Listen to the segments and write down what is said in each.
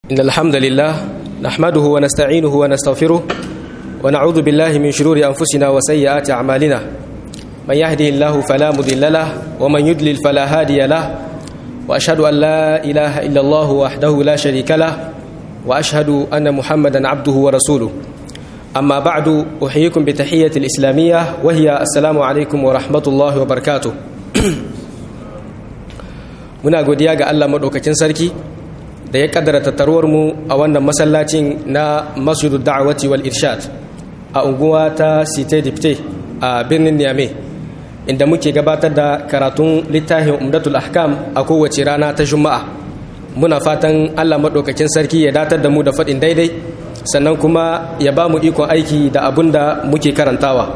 إن الحمد لله نحمده ونستعينه ونستغفره ونعوذ بالله من شرور أنفسنا وسيئات أعمالنا من يهده الله فلا مضل له ومن يضلل فلا هادي له وأشهد أن لا إله إلا الله وحده لا شريك له وأشهد أن محمدا عبده ورسوله أما بعد أحييكم بتحية الإسلامية وهي السلام عليكم ورحمة الله وبركاته muna godiya ga Allah maɗaukakin sarki da ya kaddara tattaruwar mu a wannan masallacin na masjidu da'awati wal irshad a unguwa ta site dipte a birnin niamey inda muke gabatar da karatun littafin umdatul ahkam a kowace rana ta juma'a muna fatan Allah maɗaukakin sarki ya datar da mu da faɗin daidai sannan kuma ya ba mu ikon aiki da abun da muke karantawa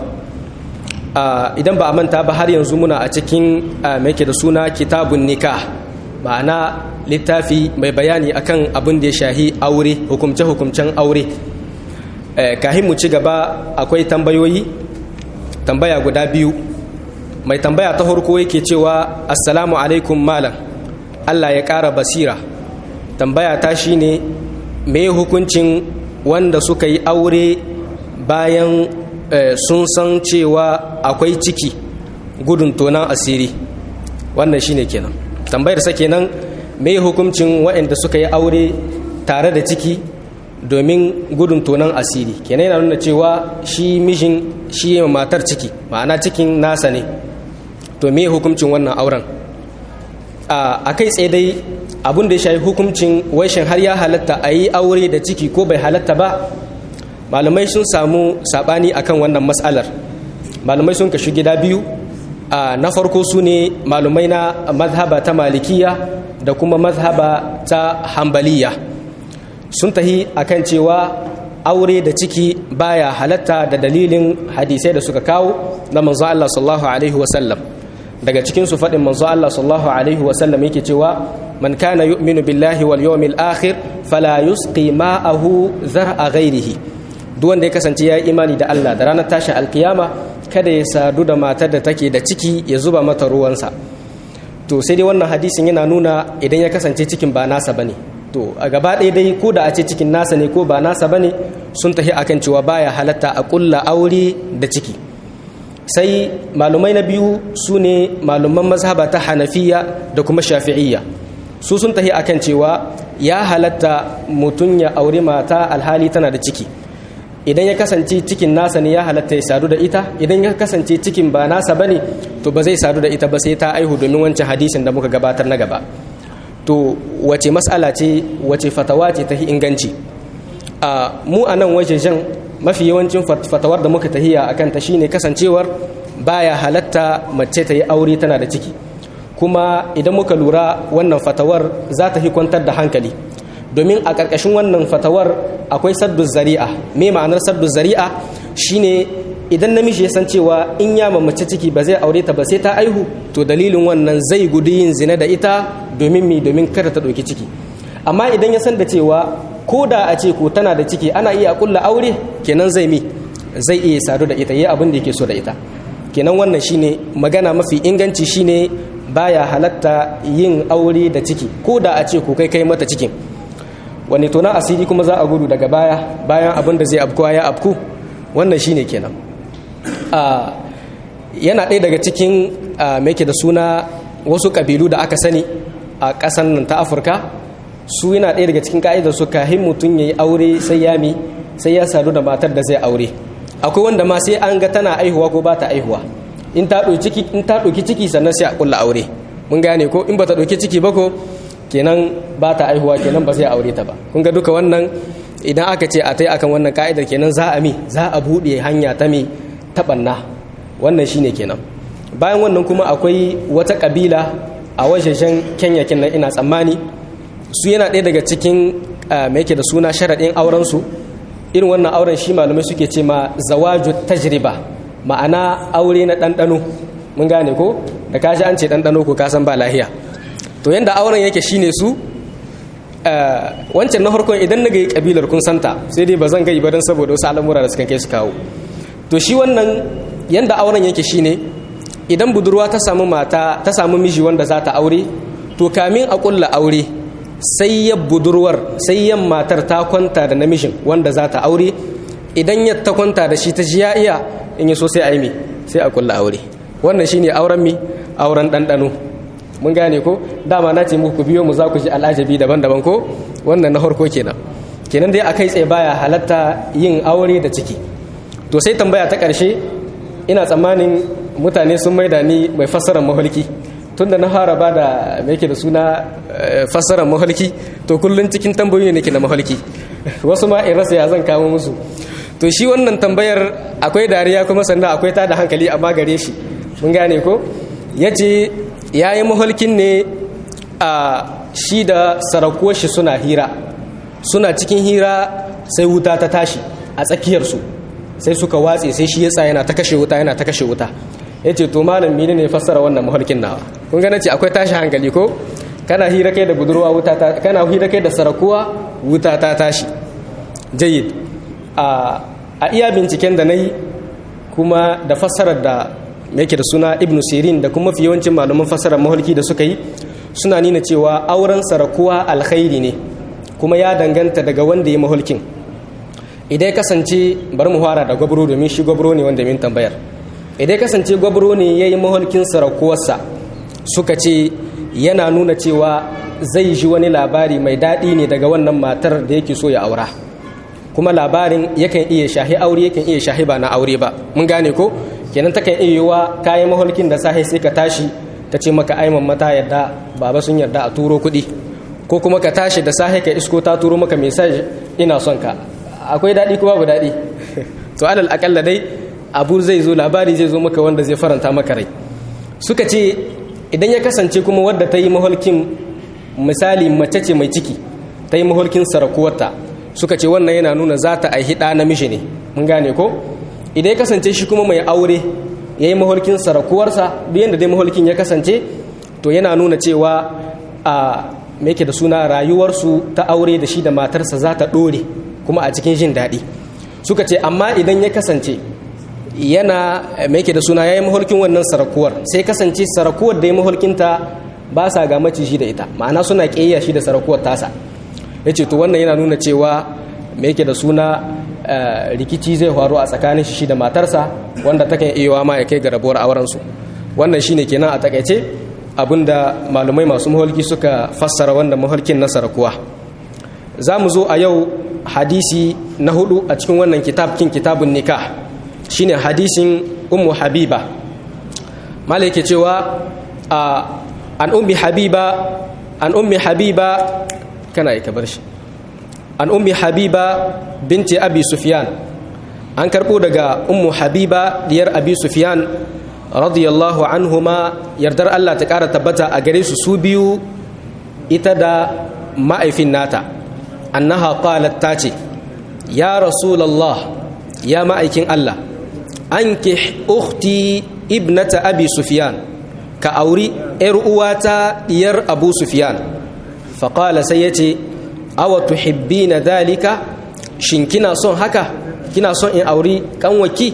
idan ba a manta ba har yanzu muna a cikin mai da suna kitabun nikah ma'ana littafi mai bayani akan abin da ya shahi aure hukumce-hukumcen aure kahin mu ci gaba akwai tambayoyi tambaya guda biyu mai tambaya ta farko yake cewa assalamu alaikum malam allah ya ƙara basira tambaya ta shine me hukuncin wanda suka yi aure bayan sun san cewa akwai ciki gudun tonan asiri wannan shine kenan tambayar sa kenan me hukuncin waɗanda suka yi aure tare da ciki domin gudun tonan asiri kenan yana nuna cewa shi mishin shi yi matar ciki ma'ana cikin nasa ne to me hukuncin wannan auren a kai tsaye dai abin da ya shayi hukuncin waishin har ya halatta a yi aure da ciki ko bai halatta ba malamai sun samu sabani akan wannan matsalar malamai sun kashi gida biyu na farko su ne malumai na mazhaba ta malikiya da kuma mazhaba ta hambaliya sun tahi akan cewa aure da ciki baya halatta da dalilin hadisai da suka kawo na manzo Allah sallallahu alaihi wasallam daga cikin su faɗin manzo Allah sallallahu alaihi wasallam yake cewa man kana yu'minu billahi wal yawmil akhir fala yusqi ma'ahu zar'a ghairihi duk wanda ya kasance ya yi imani da Allah da ranar tashin alkiyama kada ya sadu da matar da take da ciki ya zuba mata ruwansa to sai dai wannan hadisin yana nuna idan ya kasance cikin ba nasa bane to a gaba ɗaya dai ko da a ce cikin nasa ne ko ba nasa bane sun tafi akan cewa baya halatta a kulla aure da ciki sai malumai na biyu su ne maluman mazhaba ta hanafiya da kuma shafi'iyya su sun tafi akan cewa ya halatta mutum ya aure mata alhali tana da ciki idan ya kasance cikin nasa ne ya halatta ya sadu da ita idan ya kasance cikin ba nasa bane to ba zai sadu da ita ba sai ta aihu domin wancan hadisin da muka gabatar na gaba to wace mas'ala ce wace fatawa ce ta inganci a mu a nan wajejen mafi yawancin fatawar da muka tahiya akan ta shine kasancewar baya halatta mace ta yi aure tana da ciki kuma idan muka lura wannan fatawar za ta kwantar da hankali domin a ƙarƙashin wannan fatawar akwai saddu zari'a me ma'anar saddu zari'a shine idan namiji ya san cewa in ya mace ciki ba zai aure ta ba sai ta aihu to dalilin wannan zai gudu yin zina da ita domin mi domin kada ta ɗauki ciki amma idan ya san da cewa ko da a ce ko tana da ciki ana iya kulla aure kenan zai mi zai iya sadu da ita yi abin da yake so da ita kenan wannan shine magana mafi inganci shine baya halatta yin aure da ciki ko da a ce ko kai kai mata cikin wani tona asiri kuma za a gudu daga baya bayan abin da zai afkuwa ya afku wannan shine kenan yana ɗaya daga cikin mai da suna wasu ƙabilu da aka sani a ƙasan nan ta afirka su yana ɗaya daga cikin ka'idar su kahin mutum ya yi aure sai ya mi sai ya sadu da matar da zai aure akwai wanda ma sai an ga tana aihuwa ko ba ta aihuwa in ta ɗauki ciki sannan sai a ƙulla aure mun gane ko in ba ta ɗauki ciki ba ko kenan ba ta aihuwa kenan ba zai aure ta ba kun ga duka wannan idan aka ce a tai akan wannan ka'idar kenan za a mi za a buɗe hanya ta mi taɓanna wannan shine kenan bayan wannan kuma akwai wata ƙabila a wajejen kenya kenan ina tsammani su yana ɗaya daga cikin mai yake da suna sharaɗin aurensu irin wannan auren shi malamai suke ce ma zawaju tajriba ma'ana aure na ɗanɗano mun gane ko da kashi an ce ɗanɗano ko kasan ba lahiya to yanda auren yake shine su wancan na farkon idan na gai kabilar kun santa sai dai ba zan gai ba don saboda wasu al'amura da suka kai su kawo to shi wannan yanda auren yake shine idan budurwa ta samu mata ta samu miji wanda za ta aure to kamin a kulla aure sai ya budurwar sai yan matar ta kwanta da namijin wanda za ta aure idan ya ta kwanta da shi ta ji ya iya in yi so sai a yi mi sai a kulla aure wannan shine auren mi auren ɗanɗano mun gane ko dama na ce muku biyo mu za ku ji al'ajabi daban-daban ko wannan na harko kenan kenan dai akai tsaye baya halatta yin aure da ciki to sai tambaya ta ƙarshe ina tsammanin mutane sun maida ni mai fassarar maholki tunda na fara ba da yake da suna fassarar maholki to kullum cikin tambayoyi ne ke na maholki wasu ma in rasa ya zan kamo musu to shi wannan tambayar akwai dariya kuma sannan akwai ta da hankali amma gare shi mun gane ko ya ce ya yi maholkin ne a shi da sarakuwar shi suna hira suna cikin hira sai wuta ta tashi a tsakiyarsu sai suka watse sai shi yasa yana ta kashe wuta yana ta kashe wuta ya ce to malam mene ne fassara wannan maholkin nawa kun gane ce akwai tashi hankali ko kana hira kai da budurwa wuta ta kana hira kai da sarakuwa wuta ta tashi jayyid a a iya binciken da nayi kuma da fassarar da yake da suna ibnu sirin da kuma fi yawancin malaman fassarar maholki da suka yi suna nuna cewa auren sarakuwa alkhairi ne kuma ya danganta daga wanda ya maholkin idan kasance bari mu fara da gwabro domin shi gwabro ne wanda min tambayar idan kasance gwabro ne ya yi maholkin sarakuwarsa suka ce yana nuna cewa zai ji wani labari mai daɗi ne daga wannan matar da yake so ya aura kuma labarin yakan iya shahi aure yakan iya shahi ba na aure ba mun gane ko kenan takan iya yiwa kayan maholkin da sahi sai ka tashi ta ce maka aiman mata yadda baba sun yarda a turo kuɗi ko kuma ka tashi da sahi ka isko ta turo maka message ina son ka akwai daɗi ko babu daɗi to alal akalla dai abu zai zo labari zai zo maka wanda zai faranta maka rai suka ce idan ya kasance kuma wadda ta yi maholkin misali mace ce mai ciki ta yi maholkin sarakuwarta suka ce wannan yana nuna za ta aihi ɗa namiji ne mun gane ko idan ya kasance shi kuma mai aure ya yi maholkin sarakuwarsa biyan da dai maholkin ya kasance to yana nuna cewa a me da suna rayuwarsu ta aure da shi da matarsa za ta ɗore kuma a cikin jin daɗi suka ce amma idan ya kasance yana mai da suna ya yi maholkin wannan sarakuwar sai kasance sarakuwar da ya maholkinta ba sa ga maciji da ita ma'ana suna ƙeya shi da sarakuwar tasa ya ce to wannan yana nuna cewa mai da suna rikici zai faru a tsakanin shi da matarsa wanda takan iya ma ya kai ga rabuwar aurensu wannan shine kenan a takaice abinda malumai masu maholki suka fassara wannan maholkin na sarakuwa za mu zo a yau hadisi na hudu a cikin wannan kitab kin kitabun nikah shine hadisin ummu habiba malai yake cewa an ummi habiba an ummi habiba kana yi bar shi an ummi habiba binti abi sufyan an karbo daga ummu habiba diyar abi sufyan radiyallahu anhuma yardar Allah ta kara tabbata a gare su su biyu ita da ma'aifin nata annaha qalat ta ce ya rasulallah ya ma'aikin Allah anki ukhti ibnata abi sufyan ka auri yar uwata diyar abu sufyan faƙala sai ya ce awa tuhibbina dhalika shin kina son haka kina son in auri kanwaki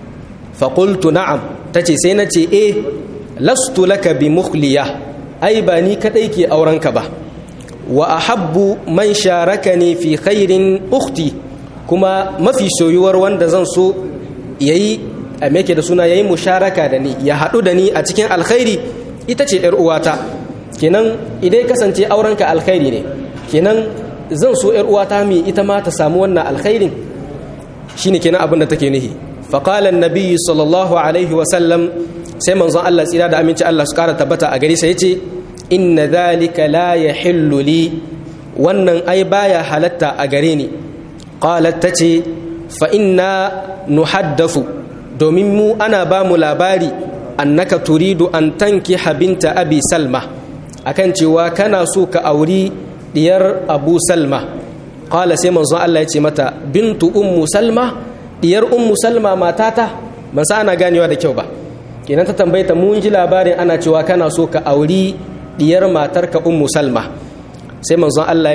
faƙultu na'am ta ce sai na ce e lastu laka bi mukhliya ai ba ni kaɗai ke aurenka ba wa ahabbu man sharakani fi khairin ukhti kuma mafi soyuwar wanda zan so yayi a meke da suna yayi musharaka da ni ya haɗu da ni a cikin alkhairi ita ce ‘yar uwata kenan idan kasance aurenka alkhairi ne kenan zan so ‘yar uwata mi ita ma ta samu wannan alkhairin shine kenan abin da take nihi faƙalan nabiyyi sallallahu alaihi wasallam sai manzon Allah tsira da aminci Allah su ƙara tabbata a gari sai ce inna dhalika la yahillu li wannan ai baya halatta a gare ni qalat tace fa inna nuhaddathu domin mu ana ba mu labari annaka turidu an tankiha binta abi salma akan cewa kana so ka auri diyar abu salma qala sai manzon Allah ya ce mata bintu ummu salma diyar ummu salma matata ban sa ana ganewa da kyau ba kenan ta tambayta mun ji labarin ana cewa kana so ka auri diyar matarka ummu salma sai manzon Allah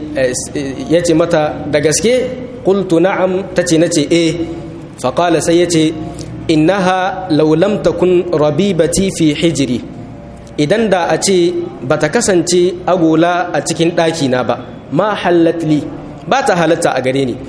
ya ce mata da gaske qultu na'am tace nace eh fa qala sai yace innaha law lam takun rabibati fi hijri idan da a ce ba ta kasance agola a cikin ɗakina ba ma hallatli ba ta halatta a gare ni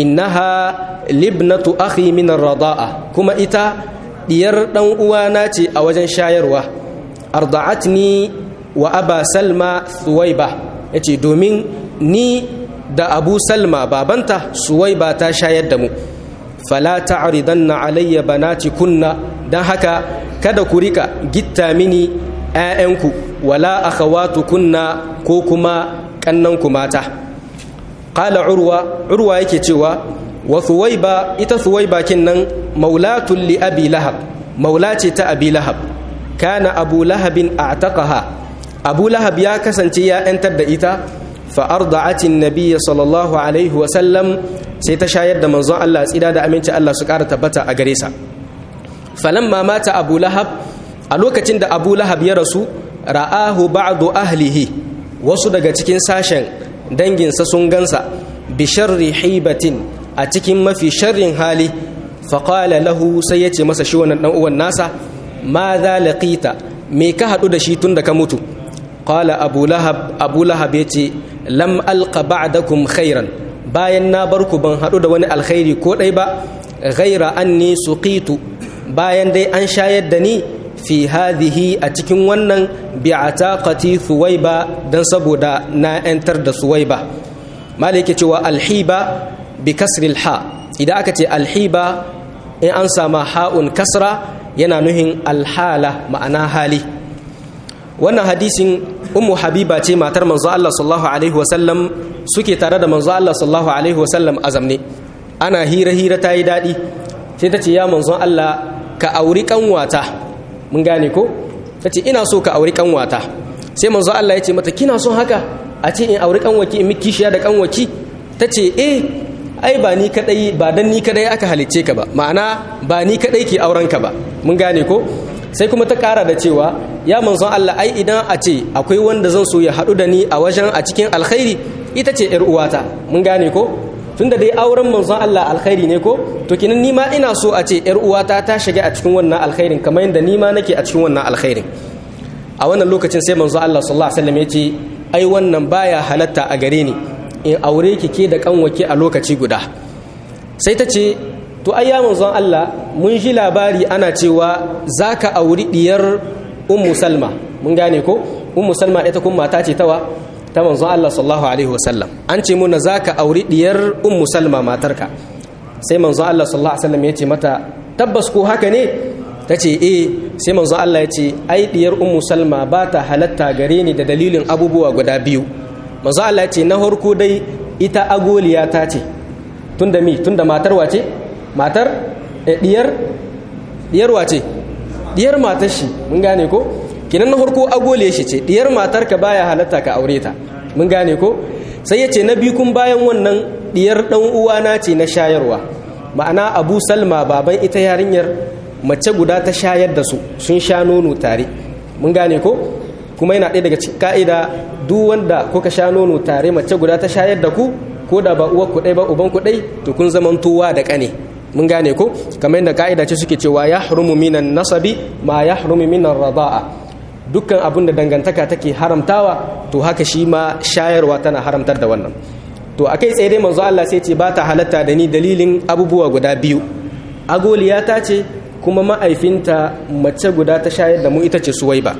innaha libnatu akhi min rada'a kuma ita diyar dan uwana ce a wajen shayarwa arda'atni wa aba salma suwaiba yace domin ni da abu salma babanta suwaiba ta shayar da mu fala ta'ridanna alayya banati kunna dan haka kada ku rika gitta mini ƴaƴanku wala akhawatu kunna ko kuma kannanku mata qala urwa urwa yake cewa wa thuwaiba ita thuwaiba kinnan maulatul li abi lahab maula ce ta abi lahab kana abu lahabin a'taqaha abu lahab ya kasance ya yantar da ita fa arda'atin nabiyya sallallahu alaihi wa sallam sai ta shayar da manzon Allah tsida da aminci Allah su ƙara tabbata a gare sa falamma mata abu lahab a lokacin da abu lahab ya rasu ra'ahu ba'du ahlihi wasu daga cikin sashen danginsa sun gansa bi sharri hibatin a cikin mafi sharrin hali faƙala lahu sai ya ce masa shi wannan uwan nasa ma za laƙita me ka haɗu da shi tun da ka mutu ƙala abu lahab abu lahab ya ce lam alqa ba'dakum khairan bayan na bar ku ban haɗu da wani alkhairi ko ɗai ba ghaira anni suqitu bayan dai an shayar da ni fi hadhihi a cikin wannan bi'ataqati thuwaiba dan saboda na yantar da suwaiba malike cewa alhiba bi kasri ha idan aka ce alhiba in an sama ha'un kasra yana nuhin alhala ma'ana hali wannan hadisin ummu habiba ce matar manzo Allah sallallahu alaihi wasallam suke tare da manzo Allah sallallahu alaihi wasallam azamne ana hira hira ta yi daɗi sai ta ce ya manzon Allah ka auri kanwata mun gane ko ta ce ina so ka auri kanwata sai manzo Allah ya ce mata kina son haka a ce in auri kanwaki in miki kishiya da kanwaki ta ce eh ai ba ni kadai ba dan ni kadai aka halicce ka ba ma'ana ba ni kadai ke auren ka ba mun gane ko sai kuma ta kara da cewa ya manzon Allah ai idan a ce akwai wanda zan so ya haɗu da ni a wajen a cikin alkhairi ita ce yar uwata mun gane ko tunda dai auren manzon Allah alkhairi ne ko to kinan ni ma ina so a ce yar uwata ta shiga a cikin wannan alkhairin kamar yadda ni ma nake a cikin wannan alkhairin a wannan lokacin sai manzon Allah sallallahu alaihi wasallam ya ce ai wannan baya halatta a gare ni in aure ki ke da kanwake a lokaci guda sai ta ce to ai ya manzon Allah mun ji labari ana cewa zaka auri diyar ummu salma mun gane ko ummu salma ita kuma mata ce tawa ta manzon Allah sallallahu alaihi wasallam an ce muna zaka auri diyar ummu salma matarka sai manzon Allah sallallahu alaihi wasallam ya ce mata tabbas ko haka ne ta ce eh sai manzon Allah ya ce ai diyar ummu salma ba ta halatta gare ni da dalilin abubuwa guda biyu manzon Allah ya ce na farko dai ita agoliya ta ce tunda mi tunda matar wace matar diyar diyar wace diyar matar shi mun gane ko kinan na farko agole shi ce diyar matar ka baya halatta ka aure ta mun gane ko sai ya ce na biyu kun bayan wannan diyar dan uwana ce na shayarwa ma'ana abu salma baban ita yarinyar mace guda ta shayar da su sun sha nono tare mun gane ko kuma yana ɗaya daga cikin ka'ida duk wanda kuka sha nono tare mace guda ta shayar da ku ko da ba uwar ku ɗai ba uban ku ɗai to kun zaman tuwa da ƙane mun gane ko kamar yadda ka'ida ce suke cewa ya harumu minan nasabi ma ya harumu minan rada'a dukkan abin da dangantaka take haramtawa to haka shi ma shayarwa tana haramtar da wannan to akai tsaye dai manzo Allah sai ce ba ta halatta da ni dalilin abubuwa guda biyu agoliya ta ce kuma ma'aifinta mace guda ta shayar da mu ita ce suwaiba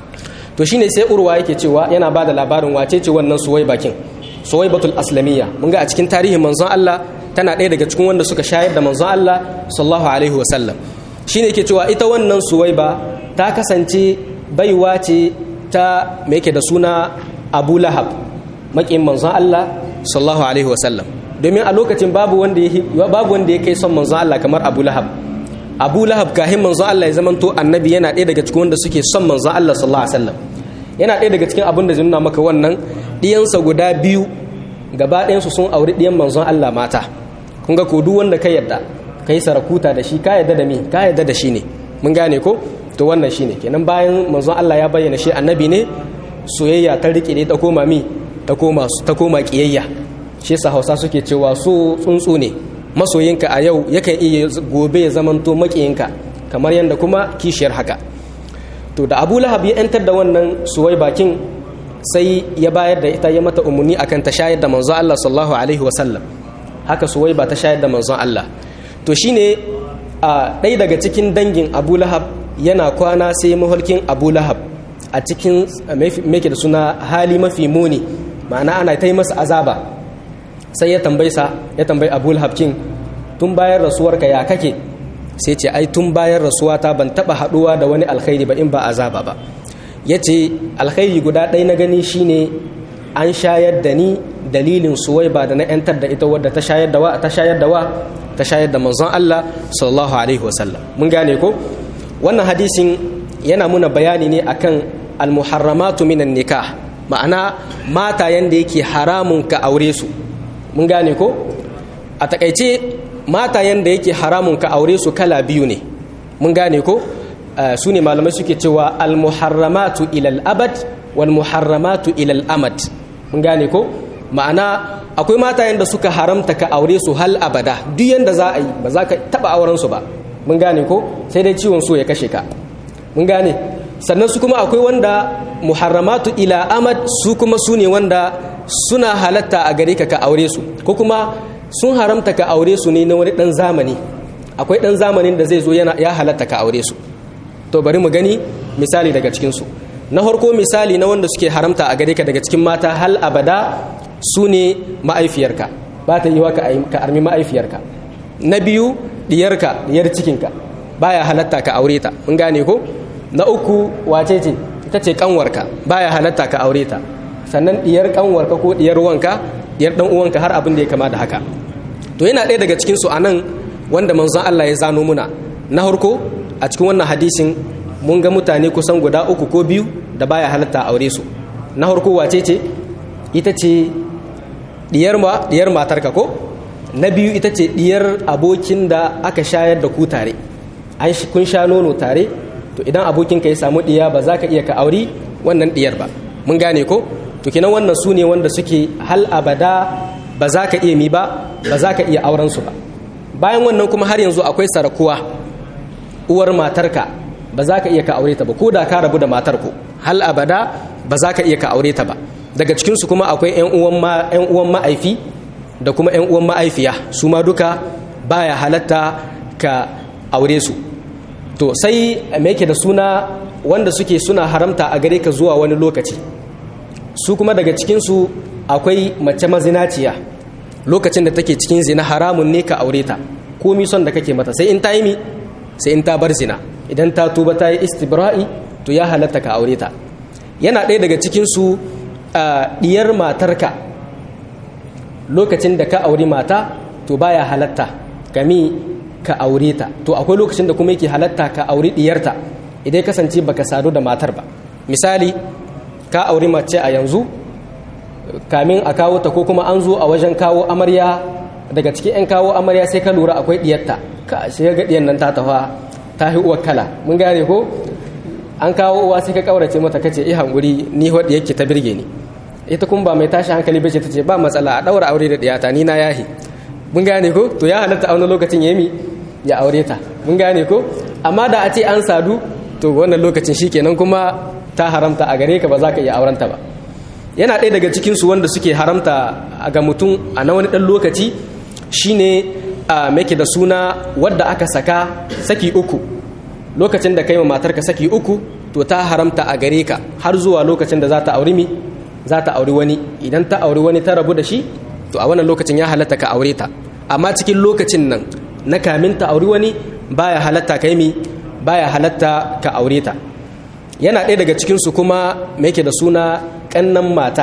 to shine sai urwa yake cewa yana ba da labarin wace ce wannan suwaiba kin suwaibatul aslamiyya mun ga a cikin tarihin manzon Allah tana ɗaya daga cikin wanda suka shayar da manzon Allah sallallahu alaihi wasallam shine yake cewa ita wannan suwaiba ta kasance baiwa ce ta me yake da suna Abu Lahab makin manzon Allah sallallahu alaihi wasallam domin a lokacin babu wanda ya babu wanda ya kai son manzon Allah kamar Abu Lahab Abu Lahab kahin manzon Allah ya zamanto annabi yana ɗaya daga cikin wanda suke son manzon Allah sallallahu alaihi wasallam yana ɗaya daga cikin abin da zai nuna maka wannan ɗiyansa guda biyu gaba ɗayansu sun auri ɗiyan manzon Allah mata kun ga ko duk wanda ka yarda ka yi sarakuta da shi ka yarda da me ka yarda da shi ne mun gane ko to wannan shine kenan bayan manzon Allah ya bayyana shi annabi ne soyayya ta rike ne ta koma mi ta koma ta koma kiyayya shi yasa Hausa suke cewa so tsuntsu ne masoyinka a yau yakan iya gobe ya zamanto makiyinka kamar yadda kuma kishiyar haka to da abu lahab ya yantar da wannan suwai bakin sai ya bayar da ita ya mata umarni akan ta shayar da manzon Allah sallallahu alaihi wasallam haka suwai ba ta shayar da manzon Allah to shine a ɗaya daga cikin dangin abu lahab yana kwana sai maholkin abu lahab a cikin meke da suna hali mafi muni ma'ana ana ta yi masa azaba sai ya tambayi sa ya tambayi abu lahab kin tun bayan rasuwarka ya kake sai ce ai tun bayan rasuwata ban taba haduwa da wani alkhairi ba in ba azaba ba ya ce alkhairi guda ɗaya na gani shine an shayar da ni dalilin suwai ba da na yantar da ita wadda ta shayar da wa ta shayar da wa ta shayar da manzon Allah sallallahu alaihi wasallam mun gane ko wannan hadisin yana muna bayani ne akan almuharramatu minan nikah ma'ana mata yanda yake haramun ka aure su mun gane ko a takaice mata yanda yake haramun ka aure su kala biyu ne mun gane ko su ne malamai suke cewa almuharramatu ilal abad wal muharramatu ilal amad mun gane ko ma'ana akwai mata yanda suka haramta ka aure su hal abada duk yanda za a yi ba za ka taba auren su ba mun gane ko sai dai ciwon so ya kashe ka mun gane sannan su kuma akwai wanda muharramatu ila amad su kuma su ne wanda suna halatta a gare ka ka aure su ko kuma sun haramta ka aure su ne na wani dan zamani akwai dan zamanin da zai zo yana ya halatta ka aure su to bari mu gani misali daga cikin su na farko misali na wanda suke haramta a gare ka daga cikin mata hal abada su ne ma'aifiyarka ba ta yi wa ka armi ma'aifiyarka na biyu diyarka diyar cikinka baya halatta ka aure ta mun gane ko na uku wace ce ita ce kanwarka baya halatta ka aure ta sannan diyar kanwarka ko diyar wanka diyar dan uwanka har abin da ya kama da haka to yana ɗaya daga cikin su anan wanda manzon Allah ya zano muna na farko a cikin wannan hadisin mun ga mutane kusan guda uku ko biyu da baya halatta aure su na farko wace ce ita ce diyar ma diyar matarka ko na biyu ita ce diyar abokin da aka shayar da ku tare an kun sha nono tare to idan abokinka ya samu diya ba za ka iya ka auri wannan diyar ba mun gane ko to kinan wannan su ne wanda suke hal abada ba za ka iya mi ba ba za ka iya auren su ba bayan wannan kuma har yanzu akwai sarakuwa uwar matarka ba za ka iya ka aure ta ba ko da ka rabu da matar ku hal abada ba za ka iya ka aure ta ba daga cikinsu kuma akwai 'yan uwan ma'aifi da kuma 'yan uwan ma'aifiya su ma duka baya halatta ka aure su to sai me yake da suna wanda suke suna haramta a gare ka zuwa wani lokaci su kuma daga cikinsu akwai mace mazinaciya lokacin da take cikin zina haramun ne ka aure ta komi son da kake mata sai in ta yi mi sai in ta bar zina idan ta tuba ta yi istibra'i to ya halatta ka aure ta yana ɗaya daga cikinsu ɗiyar matarka lokacin da ka auri mata to baya halatta kami ka aure ta to akwai lokacin da kuma yake halatta ka auri diyarta idan kasance baka sadu da matar ba misali ka auri mace a yanzu kamin a kawo ta ko kuma an zo a wajen kawo amarya daga cikin 'yan kawo amarya sai ka lura akwai diyarta ka shiga ga diyan nan ta tafa ta hi uwar kala mun gane ko an kawo uwa sai ka kaurace mata kace eh hanguri ni wadda yake ta birge ni ita kuma ba mai tashi hankali bace tace ba matsala a daura aure da diyata ni na yahi mun gane ko to ya halatta a wani lokacin yemi ya aure ta mun gane ko amma da a ce an sadu to wannan lokacin shikenan kuma ta haramta a gare ka ba za ka iya aurenta ba yana ɗaya daga cikin su wanda suke haramta ga mutum a na wani ɗan lokaci shine a make da suna wadda aka saka saki uku lokacin da kai ma matarka saki uku to ta haramta a gare ka har zuwa lokacin da za ta auri mi za ta auri wani idan ta auri wani ta rabu da shi to a wannan lokacin ya halatta ka aure ta amma cikin lokacin nan na kamin ta auri wani baya halatta kai mi baya halatta ka aure ta yana ɗaya daga cikinsu kuma mai yake da suna ƙannan mata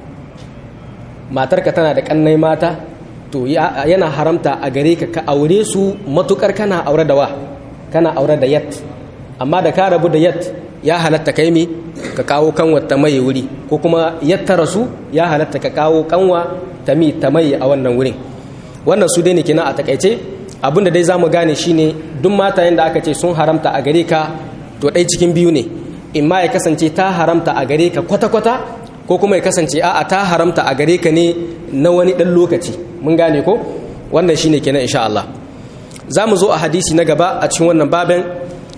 matarka tana da ƙannai mata to yana haramta a gare ka ka aure su matukar kana aure da wa kana aure da yat amma da ka rabu da yat ya halatta kai mi ka kawo kanwa ta mai wuri ko kuma yatta rasu ya halatta ka kawo kanwa ta mi ta mai a wannan wurin wannan su dai ne kenan a takaice abinda dai zamu gane shine duk matayen da aka ce sun haramta a gare ka to ɗai cikin biyu ne in ma ya kasance ta haramta a gare ka kwata-kwata ko kuma ya kasance a'a ta haramta a gare ka ne na wani ɗan lokaci mun gane ko wannan shine kenan insha Allah za mu zo a hadisi na gaba a cikin wannan babin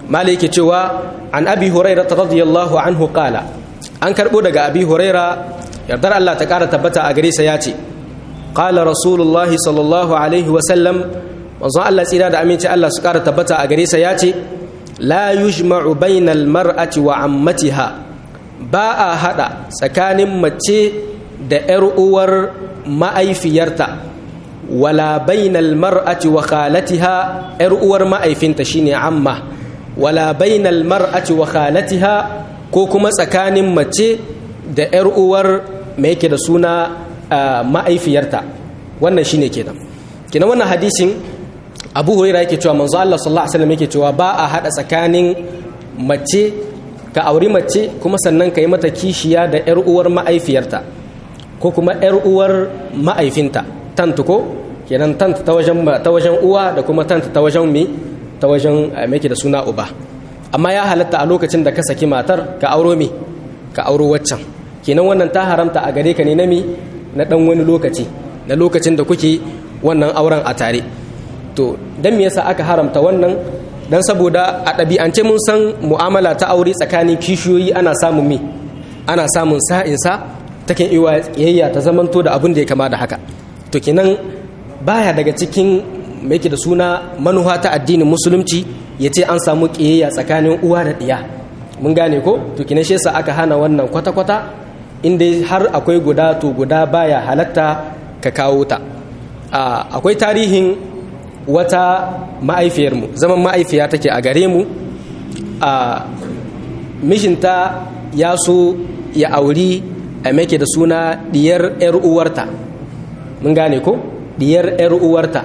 malai yake cewa an abi huraira radiyallahu anhu qala an karbo daga abi huraira yardar Allah ta kara tabbata a gare sa ya ce qala rasulullahi sallallahu alaihi wa sallam manzon Allah tsira da aminci Allah su kara tabbata a gare sa ya ce la yujma'u bainal mar'ati wa ammatiha ba a hada tsakanin mace da yar uwar ma'aifiyarta wala bainal mar'ati wa khalatiha yar uwar ma'aifinta shine amma wala bainal mar'ati wa khalatiha ko kuma tsakanin mace da yar uwar mai yake da suna ma'aifiyarta wannan shine kenan kenan wannan hadisin Abu Hurairah yake cewa manzo Allah sallallahu alaihi wasallam yake cewa ba a hada tsakanin mace ka auri mace kuma sannan ka yi mata kishiya da yar uwar ma'aifiyarta ko kuma yar uwar ma'aifinta tantu ko kenan tant ta wajen ta wajen uwa da kuma tant ta wajen mi ta wajen mai da suna uba amma ya halatta a lokacin da ka saki matar ka auro mi ka auro waccan kenan wannan ta haramta a gare ka ne na mi na dan wani lokaci na lokacin da kuke wannan auren a tare to dan me yasa aka haramta wannan dan saboda a ɗabi'ance mun san mu'amala ta aure tsakanin kishiyoyi ana samun mi ana samun sa'insa takan iya yayya ta zamanto da abin da ya kama da haka to kenan baya daga cikin mai da suna manuha ta addinin musulunci ya ce an samu ƙiyayya tsakanin uwa da ɗiya mun gane ko to kinan shi yasa aka hana wannan kwata-kwata inda har akwai guda to guda baya halatta ka kawo ta akwai tarihin wata ma'aifiyarmu zaman ma'aifiya take a gare mu a mishinta ya so ya auri a make da suna diyar 'yar uwarta mun gane ko diyar 'yar uwarta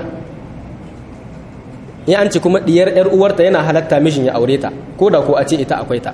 in an ce kuma diyar 'yar uwarta yana halatta mishin ya aure ta ko da ko a ce ita akwai ta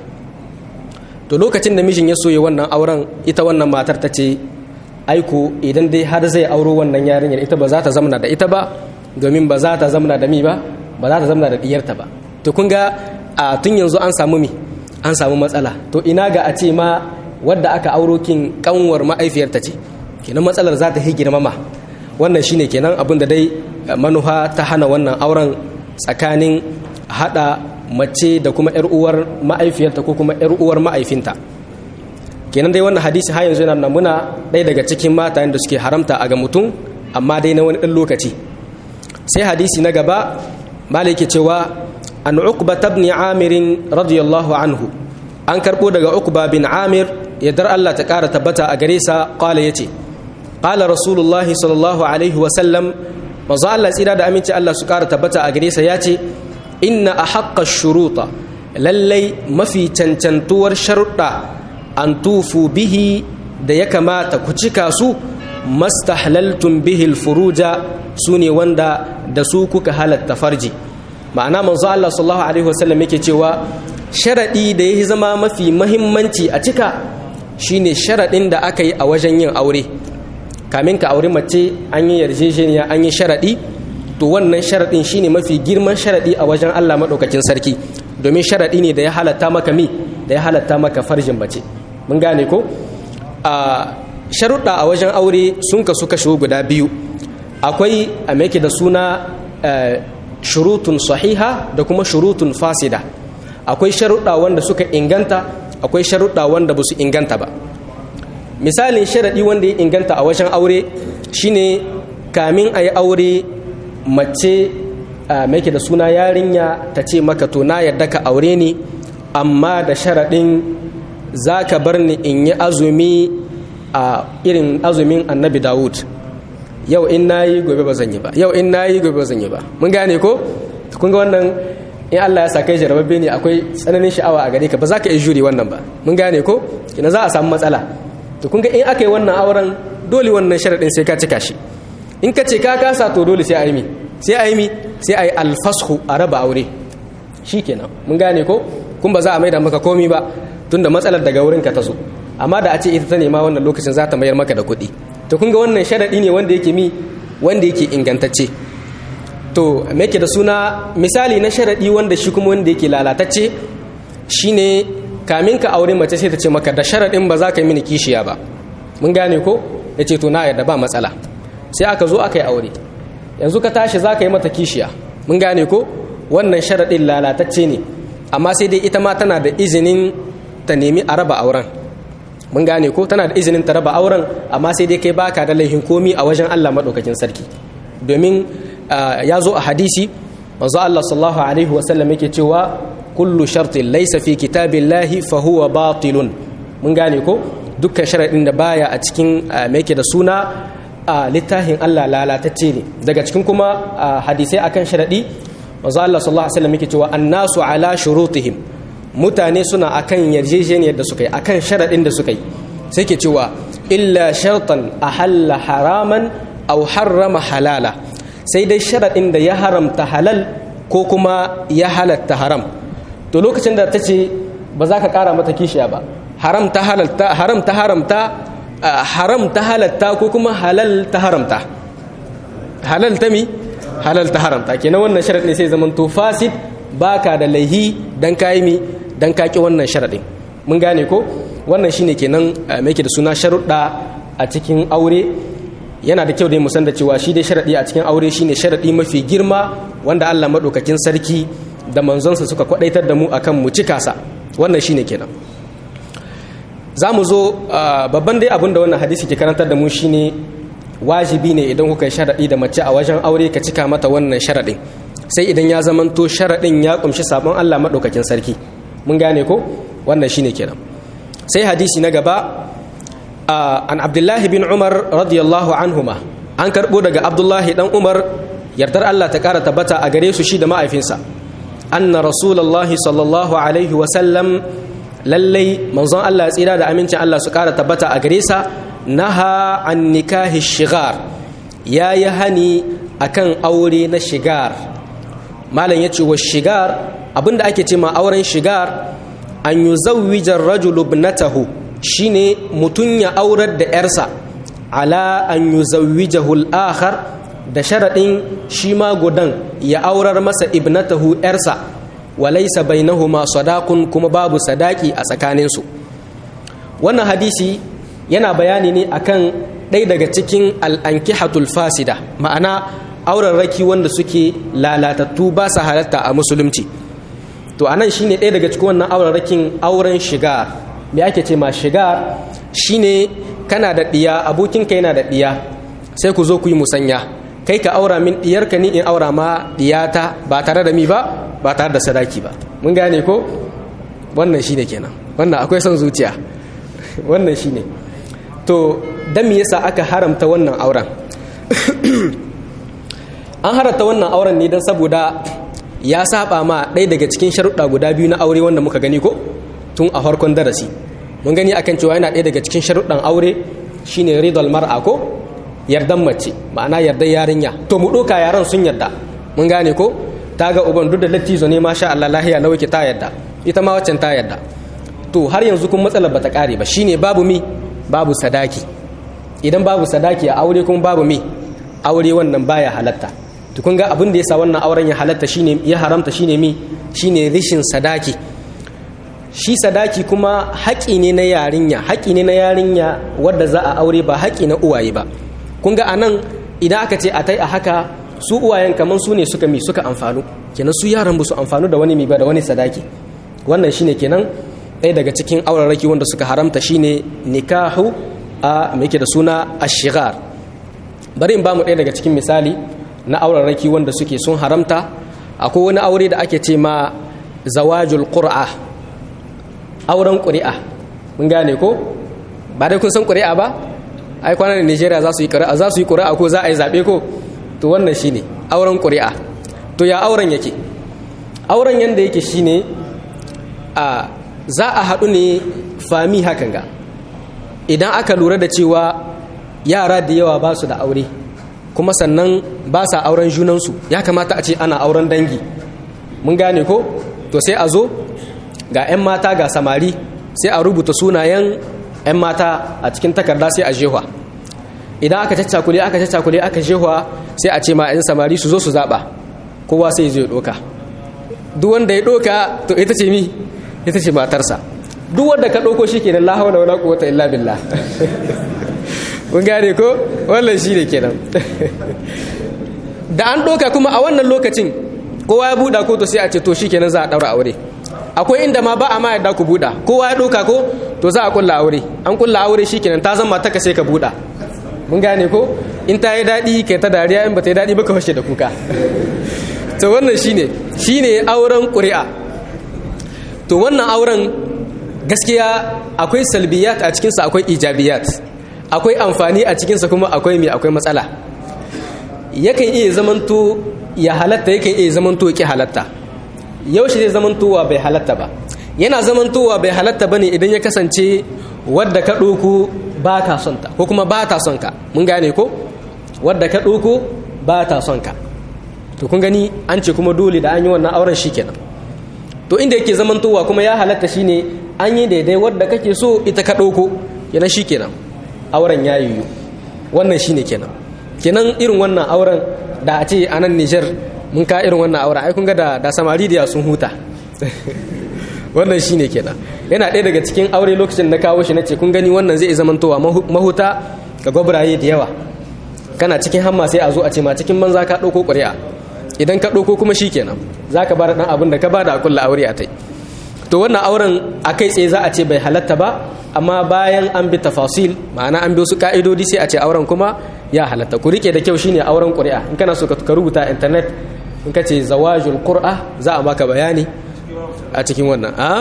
to lokacin da mishin ya so ya wannan auren ita wannan matar ta ce aiko idan dai har zai auro wannan yarinyar ita ba za ta zamana da ita ba domin ba za ta zamana da mi ba ba za ta zamana da diyarta ba to kun ga a tun yanzu an samu mi an samu matsala to ina ga a ce ma wadda aka auro kin kanwar ma'aifiyarta ce kenan matsalar za ta yi girmama wannan shine kenan abin da dai manuha ta hana wannan auren tsakanin hada mace da kuma yar uwar ma'aifiyarta ko kuma yar uwar ma'aifinta kenan dai wannan hadisi har yanzu yana namuna ɗaya daga cikin matayen da suke haramta a ga mutum amma dai na wani ɗan lokaci sai hadisi na gaba malai ke cewa an uqba ibn amir radiyallahu anhu an karbo daga uqba bin amir yadda Allah ta kara tabbata a gare sa qala yace qala rasulullahi sallallahu alaihi wa sallam manzo Allah tsira da aminci Allah su kara tabbata a gare sa yace inna ahaqqa shuruta lallai mafi cancantuwar sharuɗa an tufu bihi da ya kamata ku cika su mastahlaltum bihi alfuruja su ne wanda da su kuka halatta farji ma'ana manzo Allah sallallahu alaihi wasallam yake cewa sharadi da ya zama mafi mahimmanci a cika shine sharadin da aka yi a wajen yin aure kamin ka aure mace an yi yarjejeniya an yi sharadi to wannan sharadin shine mafi girman sharadi a wajen Allah madaukakin sarki domin sharadi ne da ya halatta maka mi da ya halatta maka farjin mace mun gane ko a sharuɗa a wajen aure sun kasu kashe guda biyu akwai a meke da suna shurutun sahiha da kuma shurutun fasida akwai sharuɗa wanda suka inganta akwai sharuɗa wanda ba su inganta ba misalin sharaɗi wanda ya inganta a wajen aure shine kamin a yi aure mace meke da suna yarinya ta ce maka to na yarda ka aure ni amma da sharaɗin za ka bar ni in yi azumi a irin azumin annabi dawud yau in na yi gobe ba zan yi ba yau in na yi gobe ba zan yi ba mun gane ko kun ga wannan in allah ya sa kai jarababbe ne akwai tsananin sha'awa a gare ka ba za ka iya jure wannan ba mun gane ko ina za a samu matsala to kun ga in aka yi wannan auren dole wannan sharaɗin sai ka cika shi in ka ce ka kasa to dole sai a yi mi sai a yi mi sai a yi alfashu a raba aure shi kenan mun gane ko kun ba za a maida maka komi ba tunda matsalar daga wurinka ta zo amma da a ce ita ta nema wannan lokacin za ta mayar maka da kuɗi to kun ga wannan sharaɗi ne wanda yake mi wanda yake ingantacce to me yake da suna misali na sharaɗi wanda shi kuma wanda yake lalatacce shine kamin ka aure mace sai ta ce maka da sharaɗin ba za ka yi mini kishiya ba mun gane ko ya ce to na yarda ba matsala sai aka zo aka yi aure yanzu ka tashi za ka yi mata kishiya mun gane ko wannan sharaɗin lalatacce ne amma sai dai ita ma tana da izinin ta nemi a raba auren mun gane ko tana da izinin ta raba auren amma sai dai kai baka da laifin komi a wajen Allah madaukakin sarki domin ya zo a hadisi manzo Allah sallallahu alaihi wa sallam yake cewa kullu shartin laysa fi kitabillahi fa huwa batilun mun gane ko dukkan sharadin da baya a cikin me yake da suna a littafin Allah lalatacce ne daga cikin kuma hadisai akan sharadi manzo Allah sallallahu alaihi wa sallam yake cewa annasu ala shurutihim mutane suna akan yarjejeniyar da suka yi akan sharaɗin da suka yi sai ke cewa illa shartan ahalla haraman aw harrama halala sai dai sharaɗin da ya haramta halal ko kuma ya halatta haram to lokacin da ta ce ba za ka ƙara mata kishiya ba haram ta halalta haram ta haramta haram ta halatta ko kuma halal ta haramta halal ta mi halal ta haramta kenan wannan sharaɗin sai zaman to fasid baka da laihi dan kayi mi dan kaki wannan sharaɗin mun gane ko wannan shine kenan mai da suna sharuɗa a cikin aure yana da kyau dai mu san da cewa shi dai sharaɗi a cikin aure shine sharaɗi mafi girma wanda Allah maɗaukakin sarki da manzonsa suka kwaɗaitar da mu akan mu cika sa wannan shine kenan za mu zo babban dai abin da wannan hadisi ke karantar da mu shine wajibi ne idan kuka yi sharaɗi da mace a wajen aure ka cika mata wannan sharaɗin sai idan ya zamanto sharaɗin ya ƙumshi sabon Allah maɗaukakin sarki mun gane ko wannan shine kenan sai hadisi na gaba an abdullahi bin umar radiyallahu anhuma an karɓo daga abdullahi dan umar yardar Allah ta ƙara tabbata a gare su shi da ma'aifinsa anna rasulullahi sallallahu alaihi wa sallam lallai manzon Allah tsira da amincin Allah su ƙara tabbata a gare sa naha an nikahi shigar ya yi hani akan aure na shigar malam ya ce wa shigar abinda ake ce ma auren shigar an yi zauwijar rajulu ibnatahu shine mutum ya aurar da yarsa ala an yi zauwijahul akhar da sharaɗin shi ma gudan ya aurar masa ibnatahu yarsa walaisa bainahuma sadakun kuma babu sadaki a tsakaninsu wannan hadisi yana bayani ne akan ɗaya daga cikin al'ankihatul fasida ma'ana aurarraki wanda suke lalatattu ba su halatta a musulunci to anan shine ɗaya daga cikin wannan aurarrakin auren shiga me ake ce ma shiga shine kana da ɗiya abokinka yana da ɗiya sai ku zo ku yi musanya kai ka aura min ɗiyarka ni in aura ma ɗiyata ba tare da mi ba ba tare da sadaki ba mun gane ko wannan shine kenan wannan akwai son zuciya wannan shine to dan me yasa aka haramta wannan auren an haramta wannan auren ne don saboda ya saba ma ɗaya daga cikin sharuɗa guda biyu na aure wanda muka gani ko tun a farkon darasi mun gani akan cewa yana ɗaya daga cikin sharuɗan aure shine ridal mar'a ko yardan mace ma'ana yardan yarinya to mu ɗoka yaran sun yarda mun gane ko ta ga uban duk da lattizo ne masha Allah lahiya na ta yarda ita ma waccan ta yarda to har yanzu kun matsalar bata kare ba shine babu mi babu sadaki idan babu sadaki a aure kuma babu mi aure wannan baya halatta to kun ga abin da yasa wannan auren ya halatta shine ya haramta shine mi shine rishin sadaki shi sadaki kuma haƙi ne na yarinya haƙi ne na yarinya wadda za a aure ba haƙi na uwaye ba kun ga anan idan aka ce a tai a haka su uwayen kaman su ne suka mi suka amfanu kenan su yaran ba su amfanu da wani mi ba da wani sadaki wannan shine kenan ɗaya daga cikin auraraki wanda suka haramta shine nikahu a me yake da suna ashigar bari in ba mu ɗaya daga cikin misali na auraraki wanda suke sun haramta akwai wani aure da ake ce ma zawajul qur'a auren ƙuri'a mun gane ko ba dai kun san ƙuri'a ba ai kwanan Nigeria za su yi ƙuri'a za su yi ƙuri'a ko za a yi zaɓe ko to wannan shine auren ƙuri'a to ya auren yake auren yanda yake shine a za a haɗu ne fami hakan ga idan aka lura da cewa yara da yawa ba su da aure kuma sannan ba sa auren junansu ya kamata a ce ana auren dangi mun gane ko to sai a zo ga 'yan mata ga samari sai a rubuta sunayen 'yan mata a cikin takarda sai a jehwa idan aka caccakule aka caccakule aka jehwa sai a ce ma 'yan samari su zo su zaɓa kowa sai zai ɗoka duk wanda ya ɗoka to ita ce mi ita ce matarsa duk wanda ka ɗauko shi kenan la haula wala quwwata illa billah kun gane ko wannan shi ne kenan da an ɗoka kuma a wannan lokacin kowa ya buɗa ko to sai a ce to shi kenan za a ɗaura aure akwai inda ma ba a ma yadda ku buɗa kowa ya ɗauka ko to za a kulla aure an kulla aure shikenan ta zama ta sai ka buɗa mun gane ko in ta yi daɗi kai ta dariya in ba ta yi daɗi ba ka fashe da kuka to wannan shine shine auren ƙuri'a to wannan auren gaskiya akwai salbiyat a cikinsa akwai ijabiyat akwai amfani a cikinsa kuma akwai mai akwai matsala yakan iya zamanto ya halatta yakan iya zamanto ki halatta yaushe zai zamantowa bai halatta ba yana zamantowa bai halatta ba ne idan ya kasance wadda ka ɗoko ba ta son ta ko kuma ba ta son ka mun gane ko wadda ka ɗoko ba ta son ka to kun gani an ce kuma dole da an yi wannan auren shi kenan to inda yake zamantowa kuma ya halatta shine an yi daidai wadda kake so ita ka ɗauko kenan shi kenan auren ya yiwu wannan shine kenan kenan irin wannan auren da a ce a nan nijar mun ka irin wannan auren ai kun ga da, da samari da sun huta wannan shine kenan yana ɗaya daga cikin aure lokacin na kawo shi na ce kun gani wannan zai zamantowa mahuta ga gwabraye da yawa kana cikin hamma sai a zo a ce ma cikin banza ka ɗauko ƙuri'a idan ka ɗauko kuma shi kenan za ka bada ɗan abin da ka bada a kulla aure a tai to wannan auren a kai tsaye za a ce bai halatta ba amma bayan an bi tafasil ma'ana an bi wasu ka'idodi sai a ce auren kuma ya halatta ku rike da kyau shine auren ƙuri'a in kana so ka rubuta internet in ka ce zawajul qur'a za a maka bayani a cikin wannan a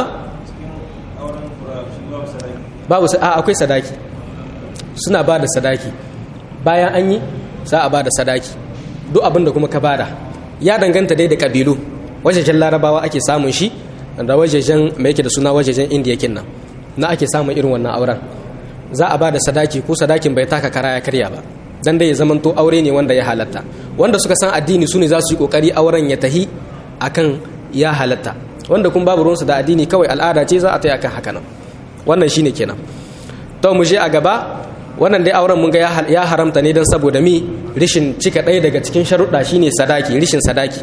babu a akwai sadaki suna ba da sadaki bayan an yi za a ba da sadaki duk abin da kuma ka bada ya danganta dai da kabilu wajejen larabawa ake samun shi da wajejen mai yake da suna wajejen indiya kinnan na ake samun irin wannan auren za a ba da sadaki ko sadakin bai taka kara ya karya ba dan dai ya zamanto aure ne wanda ya halatta wanda suka san addini su ne za su yi kokari auren ya tahi akan ya halatta wanda kun babu ruwansu da addini kawai al'ada ce za a ta akan haka nan wannan shine kenan to mu je a gaba wannan dai auren mun ga ya haramta ne don saboda mi rishin cika ɗaya daga cikin sharuɗa shine sadaki rishin sadaki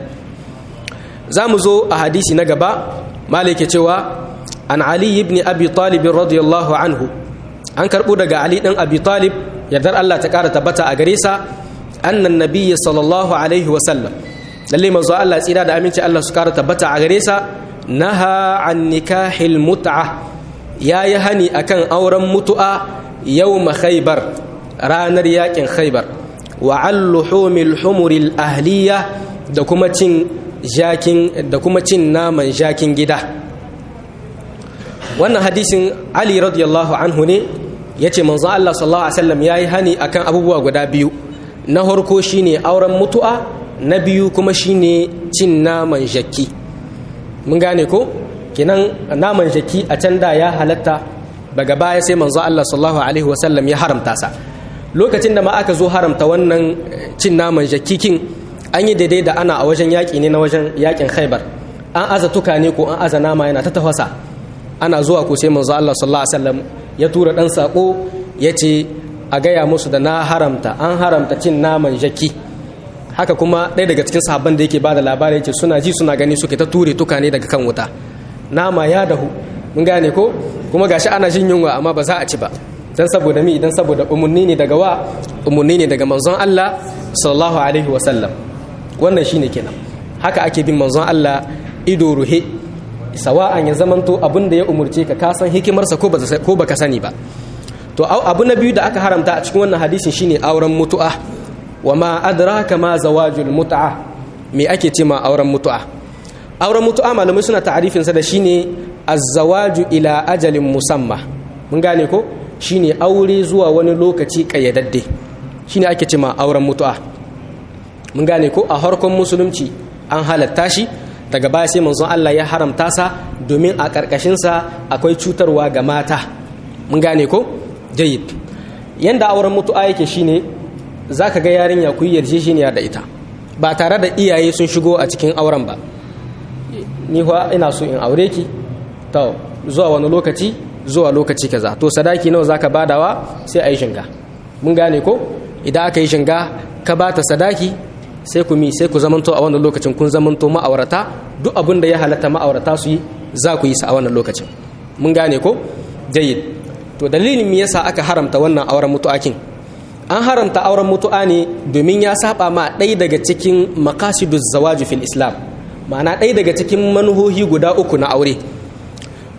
za mu zo a hadisi na gaba malike cewa an ali ibn abi talib radiyallahu anhu an karɓo daga ali ɗan abi talib yardar allah ta ƙara tabbata a gare sa annan nabiyyi sallallahu alaihi wa sallam lalle manzo allah tsira da aminci allah su ƙara tabbata a gare sa naha an nikahil mut'a yayi hani akan auren mutu'a yawma khaybar ranar yakin khaybar wa alluhumil humuril ahliya da kuma cin jakin da kuma cin naman jakin gida wannan hadisin ali radiyallahu anhu ne yace manzo Allah sallallahu alaihi wasallam yayi hani akan abubuwa guda biyu na farko shine auren mutu'a na biyu kuma shine cin naman jaki mun gane ko kenan naman jaki a can da ya halatta daga baya sai manzo Allah sallallahu alaihi wasallam ya haramta sa lokacin da ma aka zo haramta wannan cin naman jakikin an yi daidai da ana a wajen yaƙi ne na wajen yaƙin khaibar an aza tuka ne ko an aza nama yana ta tafasa ana zuwa ko sai manzo Allah sallallahu alaihi wasallam ya tura dan sako ya ce a gaya musu da na haramta an haramta cin naman jaki haka kuma ɗaya daga cikin sahabban da yake bada labari yake suna ji suna gani suke ta ture tuka ne daga kan wuta nama ya dahu mun gane ko kuma gashi ana jin yunwa amma ba za a ci ba dan saboda mi dan saboda umunni ne daga wa umunni ne daga manzon Allah sallallahu alaihi wa sallam wannan shine kenan haka ake bin manzon Allah ido ruhe sawa'an ya zamanto abin da ya umurce ka ka san hikimarsa ko ko baka sani ba to abu na biyu da aka haramta a cikin wannan hadisin shine auren mutu'a wa ma adraka ma zawajul mut'a me ake ce ma auren mutu'a auren mutu'a malamai suna ta'arifin sa da shine az-zawaju ila ajalin musamma mun gane ko shine aure zuwa wani lokaci kayyadadde shine ake ce ma auren mutu'a mun gane ko a harkon musulunci an halatta shi daga baya sai manzon Allah ya haramta sa domin a karkashin sa akwai cutarwa ga mata mun gane ko jayyid yanda auren mutu'a yake shine zaka ga yarinya ku yarjejeniya da ita ba tare da iyaye sun shigo a cikin auren ba ni fa ina so in aure ki to zuwa wani lokaci zuwa lokaci kaza to sadaki nawa zaka badawa sai a yi shinga mun gane ko idan aka yi shinga ka bata sadaki sai ku mi sai ku zamanto a wannan lokacin kun zamanto ma'aurata duk abin da ya halatta ma'aurata su yi za ku yi sa a wannan lokacin mun gane ko jayyid to dalilin me yasa aka haramta wannan auren mutu'akin an haramta auren mutu'a ne domin ya saba ma ɗaya daga cikin maqasiduz zawaji fil islam ma'ana ɗaya daga cikin manuhohi guda uku na aure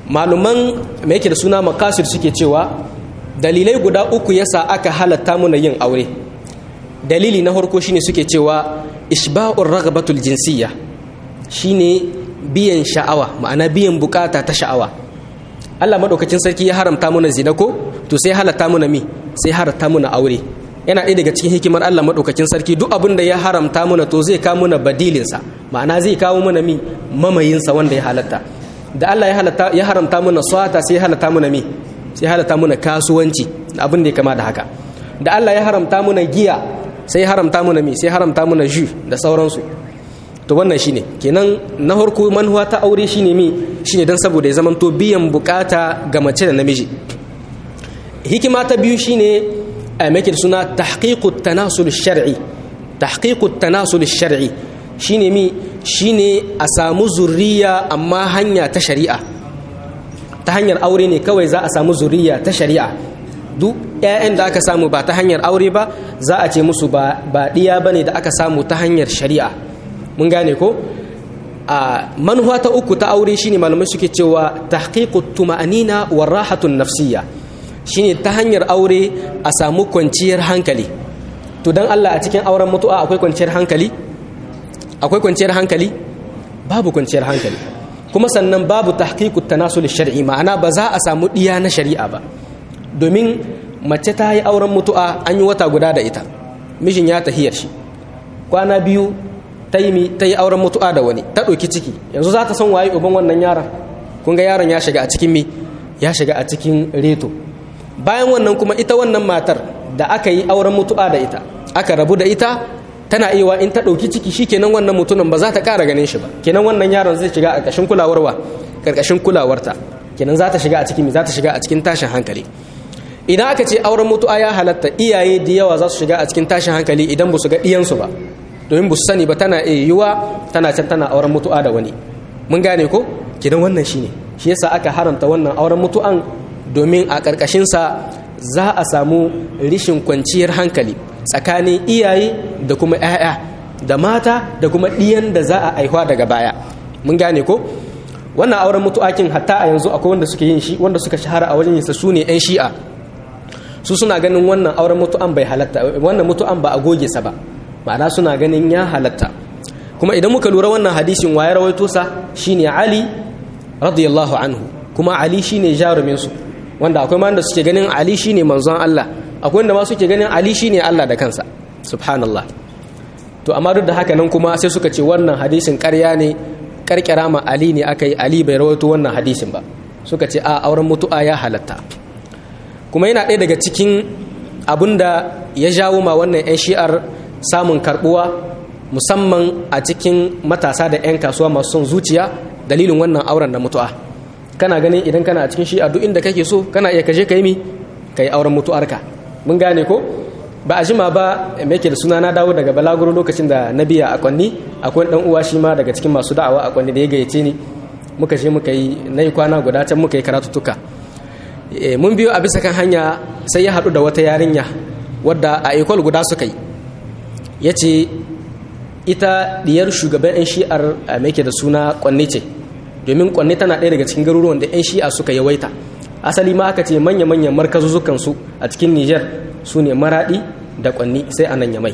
maluman mai yake da suna makasir suke cewa dalilai guda uku yasa aka halatta muna yin aure dalili na farko shine suke cewa ishba'ur ragabatul jinsiyya shine biyan sha'awa ma'ana biyan bukata ta sha'awa Allah madaukakin sarki ya haramta muna zina ko to sai halatta muna mi sai haramta muna aure yana ɗaya daga cikin hikimar Allah madaukakin sarki duk abin da ya haramta muna to zai kawo muna badilinsa ma'ana zai kawo muna mi mamayinsa wanda ya halatta da Allah ya halatta ya haramta muna swata sai ya halatta muna mi sai halatta muna kasuwanci abin da ya kama da haka da Allah ya haramta muna giya sai haramta muna mi sai haramta muna ju da sauransu to wannan shine kenan na farko manhuwa ta aure shine mi shine dan saboda ya zamanto biyan bukata ga mace da namiji hikima ta biyu shine a make da suna tahqiqut tanasul shar'i tahqiqut tanasul shar'i shine mi shine a samu zuriya amma hanya ta shari'a ta hanyar aure ne kawai za a samu zuriya ta shari'a duk 'ya'yan da aka samu ba ta hanyar aure ba za a ce musu ba ɗiya ba ne da aka samu ta hanyar shari'a mun gane ko a manuwa ta uku ta aure shine malamai suke cewa tahqiqut tuma'anina wa rahatun nafsiyya shine ta hanyar aure a samu kwanciyar hankali to dan Allah a cikin auren mutu'a akwai kwanciyar hankali akwai kwanciyar hankali babu kwanciyar hankali kuma sannan babu tahqiqut tanasul shar'i ma'ana ba za a samu diya na shari'a ba domin mace ta yi auren mutu'a an yi wata guda da ita mijin ya tahiyar shi kwana biyu ta yi ta yi auren mutu'a da wani ta ɗauki ciki yanzu za ta san waye uban wannan yaron kun ga yaron ya shiga a cikin me ya shiga a cikin reto bayan wannan kuma ita wannan matar da aka yi auren mutu'a da ita aka rabu da ita tana iya in ta ɗauki ciki shi kenan wannan mutumin ba za ta ƙara ganin shi ba kenan wannan yaron zai shiga a ƙarƙashin kulawarwa ƙarƙashin kulawarta kenan za ta shiga a cikin za ta shiga a cikin tashin hankali idan aka ce auren mutu'a ya halatta iyaye da yawa za su shiga a cikin tashin hankali idan ba su ga ɗiyansu ba domin ba su sani ba tana iya yiwuwa tana can tana auren mutu'a da wani mun gane ko kenan wannan shine shi yasa aka haramta wannan auren mutu'an domin a ƙarƙashinsa za a samu rishin kwanciyar hankali tsakanin iyaye da kuma 'ya'ya da mata da kuma ɗiyan da za a aihuwa daga baya mun gane ko wannan auren mutu'akin hatta a yanzu akwai wanda suke yin shi wanda suka shahara a wajen yinsa su ne 'yan shi'a su suna ganin wannan auren mutu'an bai halatta wannan mutu'an ba a goge sa ba ma'ana suna ganin ya halatta kuma idan muka lura wannan hadisin waye rawaito sa shine Ali radiyallahu anhu kuma Ali shine jarumin su wanda akwai ma da suke ganin Ali shine manzon Allah akwai wanda ma suke ganin Ali shine Allah da kansa subhanallah to amma duk da haka nan kuma sai suka ce wannan hadisin ƙarya ne karkira ma Ali ne aka yi Ali bai rawaito wannan hadisin ba suka ce a auren mutu'a ya halatta kuma yana ɗaya daga cikin abin da ya jawo ma wannan 'yan shi'ar samun karbuwa musamman a cikin matasa da 'yan kasuwa masu son zuciya dalilin wannan auren da mutu'a kana ganin idan kana a cikin shi'a duk inda kake so kana iya kaje ka yi mi ka yi auren mutu'arka mun gane ko ba a jima ba mai ke da suna na dawo daga balaguro lokacin da na biya a kwanni akwai dan uwa shi ma daga cikin masu da'awa a kwanni da ya gayyace ni muka je muka yi na yi kwana guda can muka yi karatuttuka mun biyo a bisa kan hanya sai ya haɗu da wata yarinya wadda a ekol guda suka yi ya ce ita diyar shugaban 'yan shi'ar mai ke da suna kwanne ce domin kwanne tana ɗaya daga cikin garuruwan da 'yan shi'a suka yawaita asali ma aka ce manya-manyan markazuzukansu a cikin niger su ne maraɗi da kwanni sai a nan ya mai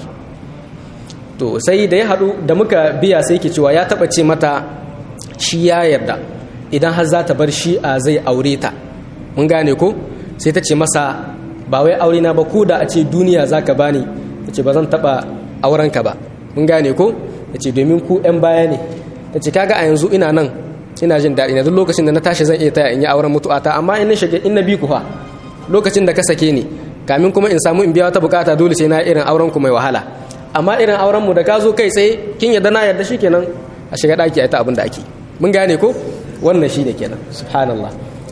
to sai da ya haɗu da muka biya sai ke cewa ya taɓa ce mata shi ya yarda idan har za ta bar shi'a zai aure ta mun gane ko sai ta ce masa ba wai aure na ba ko da a ce duniya za ka bani ta ce ba zan taɓa aurenka ba mun gane ko ta ce domin ku 'yan baya ne ta ce kaga a yanzu ina nan ina jin daɗi na duk lokacin da na tashi zan iya taya in yi auren mutu'ata amma in na shiga in na bi ku fa lokacin da ka sake ni kamin kuma in samu in biya wata bukata dole sai na irin auren ku mai wahala amma irin auren mu da ka zo kai tsaye kin yarda na yarda shikenan a shiga daki a ita abin da ake mun gane ko wannan shine kenan subhanallah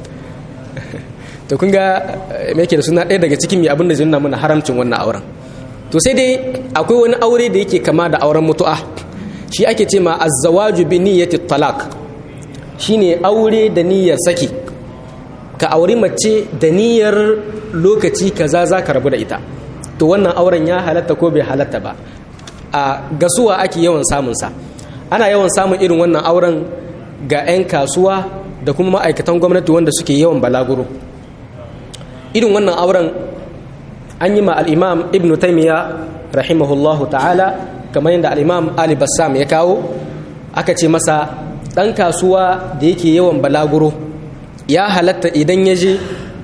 to kun ga me yake da suna ɗaya daga cikin mai abin da zai nuna mana haramcin wannan auren to sai dai akwai wani aure da yake kama da auren mutu'a shi ake ce ma azzawaju bi niyyati talaq shine aure da niyyar saki ka auri mace da niyyar lokaci kaza za ka rabu da ita to wannan auren ya halatta ko bai halatta ba a gasuwa ake yawan samun sa ana yawan samun irin wannan auren ga 'yan kasuwa da kuma ma'aikatan gwamnati wanda suke yawan balaguro irin wannan auren an yi ma al'imam ibn taimiyya rahimahullahu ta'ala kamar yadda al'imam ali bassam ya kawo aka ce masa ɗan kasuwa da yake yawan balaguro ya halatta idan ya je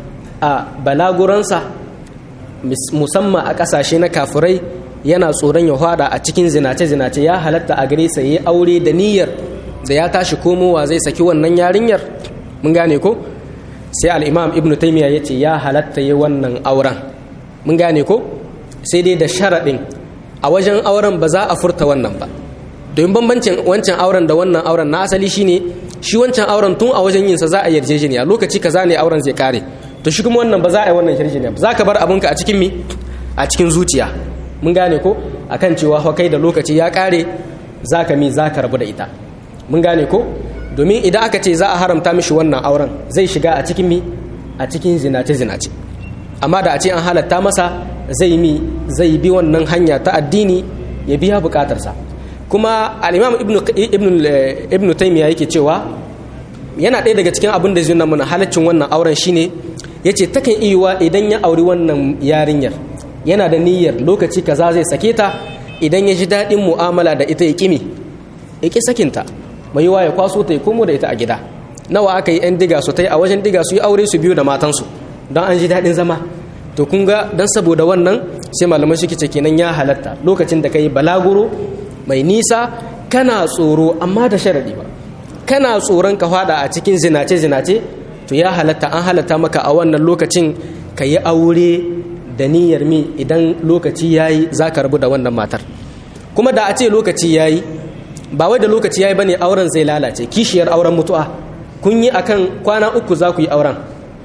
a balaguransa musamman a ƙasashe na kafirai yana tsoron ya hada a cikin zinace-zinace ya halatta a gare sa yi aure da niyyar da ya tashi komowa zai saki wannan yarinyar mun gane ko sai al'imam ibn taimiyya ya ce ya halatta yi wannan auren mun gane ko sai dai da sharaɗin a wajen auren ba za a furta wannan ba domin bambancin wancan auren da wannan auren na asali shine shi wancan auren tun a wajen yinsa za a yarjejeniya lokaci kaza ne auren zai kare to shi kuma wannan ba za a yi wannan yarjejeniya ba za ka bar abinka a cikin mi a cikin zuciya mun gane ko akan cewa kai da lokaci ya kare za ka mi za ka rabu da ita mun gane ko domin idan aka ce za a haramta mishi wannan auren zai shiga a cikin mi a cikin zinace zinace amma da a ce an halatta masa zai mi zai bi wannan hanya ta addini ya biya bukatarsa kuma al-imam ibnu ibnu ibnu taymiya yake cewa yana ɗaya daga cikin abin da zai nuna mana halaccin wannan auren shine yace takan iya idan ya auri wannan yarinyar yana da niyyar lokaci kaza zai sake ta idan ya ji daɗin mu'amala da ita ya kimi ya ƙi sakinta mai yiwa ya kwaso ta ya komo da ita a gida nawa aka yi 'yan diga su ta yi a wajen diga su yi aure su biyu da matansu don an ji daɗin zama to kun ga don saboda wannan sai malamai suke ce kenan ya halatta lokacin da ka yi balaguro mai nisa kana tsoro amma da sharaɗi ba kana tsoron ka fada a cikin zinace zinace to ya halatta an halatta maka a wannan lokacin ka yi aure da niyyar mi idan lokaci ya yi za ka rabu da wannan matar kuma da a ce lokaci ya yi ba wai da lokaci ya yi ba ne auren zai lalace kishiyar auren mutu'a kun yi akan kwana uku za ku yi auren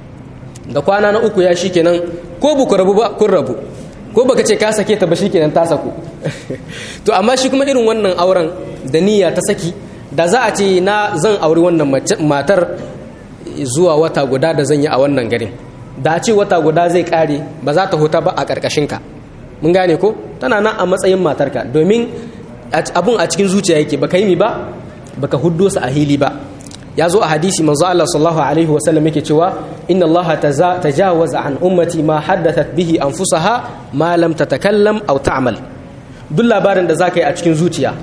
da kwana na uku ya shi kenan ko bu ku rabu ba kun rabu ko baka ce ka sake ta ba shi kenan ta saku to amma shi kuma irin wannan auren da niyya ta saki da za a ce na zan auri wannan matar zuwa wata guda da zan yi a wannan garin da ce wata guda zai kare ba za ta huta ba a ƙarƙashinka mun gane ko tana nan a matsayin matarka domin abun a cikin zuciya yake baka yi mi ba baka huddo sa a hili ba ya zo a hadisi manzo Allah sallallahu alaihi wasallam yake cewa inna Allah tajawaza an ummati ma haddathat bihi anfusaha ma lam tatakallam aw ta'mal duk labarin da zaka yi a cikin zuciya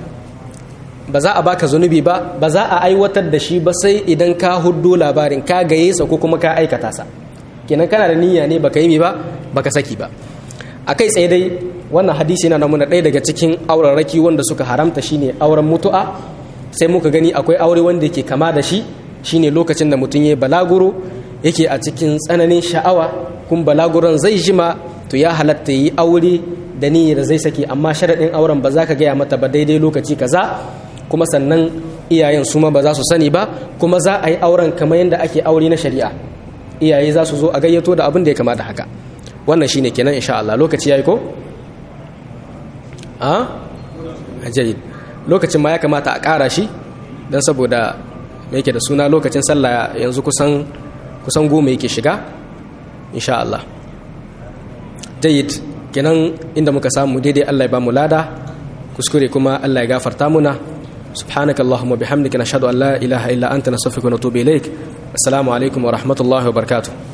ba za a baka zunubi ba ba za a aiwatar da shi ba sai idan ka huddo labarin ka gaye sa ko kuma ka aikata sa kenan kana da niyya ne baka yi mi ba baka saki ba a kai tsaye dai wannan hadisi yana namuna ɗaya daga cikin auraraki wanda suka haramta shine auren mutu'a sai muka gani akwai aure wanda yake kama da shi shine lokacin da mutum ya balaguro yake a cikin tsananin sha'awa kun balaguron zai jima to ya halatta yi aure da niyyar zai saki amma sharaɗin auren ba za ka gaya mata ba daidai lokaci kaza kuma sannan iyayen su ma ba za su sani ba kuma za a yi auren kamar yadda ake aure na shari'a iyaye za su zo a gayyato da abin da ya kamata haka wannan shine kenan insha Allah lokaci yayi ko a ajayi lokacin ma ya kamata a ƙara shi don saboda yake da suna lokacin sallah yanzu kusan kusan goma yake shiga insha Allah jayyid kenan inda muka samu daidai Allah ya ba mu lada kuskure kuma Allah ya gafarta muna subhanaka allahumma bihamdika nashhadu an la ilaha illa anta nastaghfiruka wa natubu ilaik assalamu alaikum wa rahmatullahi wa barakatuh